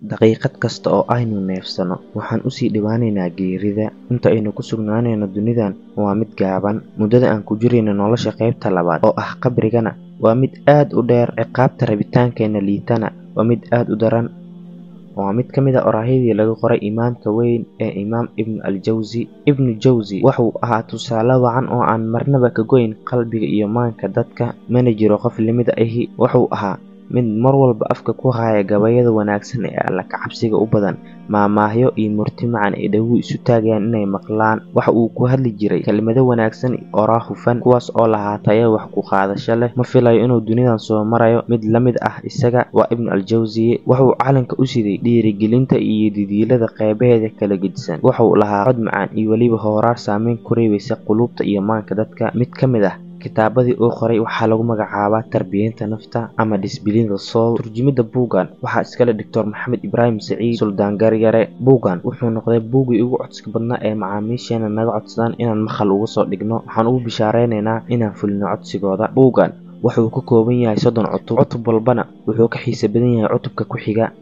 daqiiqad kasta oo aynu neefsano waxaan usii dhowaanaynaa geerida inta aynu ku sugnaanayno dunidan waa mid gaaban muddada aan ku jirayno nolosha qaybta labaad oo ah qabrigana waa mid aad u dheer ciqaabta rabitaankeenna liitana waa mid aad u daran waa mid ka mid a oraahydii laga qoray imaamka weyn ee imaam ibnu aljawsi ibnu jawsi wuxuu ahaa tusaale wacan oo aan marnaba ka goyn qalbiga iyo maanka dadka mana jiro qof limida ahi wuxuu ahaa mid mar walba afka ku haya gabayada wanaagsan ee alla kacabsiga u badan maamaahyo iyo murti macan ay dhaguhu isu taagayaan inay maqlaan waxa uu ku hadli jiray kelmado wanaagsan oraa hufan kuwaas oo lahaa tayo wax ku qaadasho leh ma filayo inuu dunidan soo marayo mid la mid ah isaga waa ibnu aljawsiye wuxuu calanka u siday dhiirigelinta iyo didiilada qeybaheeda kala gedisan wuxuu lahaa cod macaan iyo weliba hooraar saameyn ku reebaysa quluubta iyo maanka dadka mid ka mid ah kitaabadii uu qoray waxaa lagu magacaabaa tarbiyeynta nafta ama disbilinda soul turjumidda buuggan waxaa iskale doctor maxamed ibraahim saciid suldaan garyare buuggan wuxuu noqday buuggii ugu codska badnaa ee macaamiisheena naga codsadaan inaan maqal uga soo dhigno waxaan ugu bishaareynayna inaan fulino codsigooda buuggan wuxuu ka kooban yahay soddon cutub cutub walbana wuxuu ka xiisa badan yahay cutubka ku xiga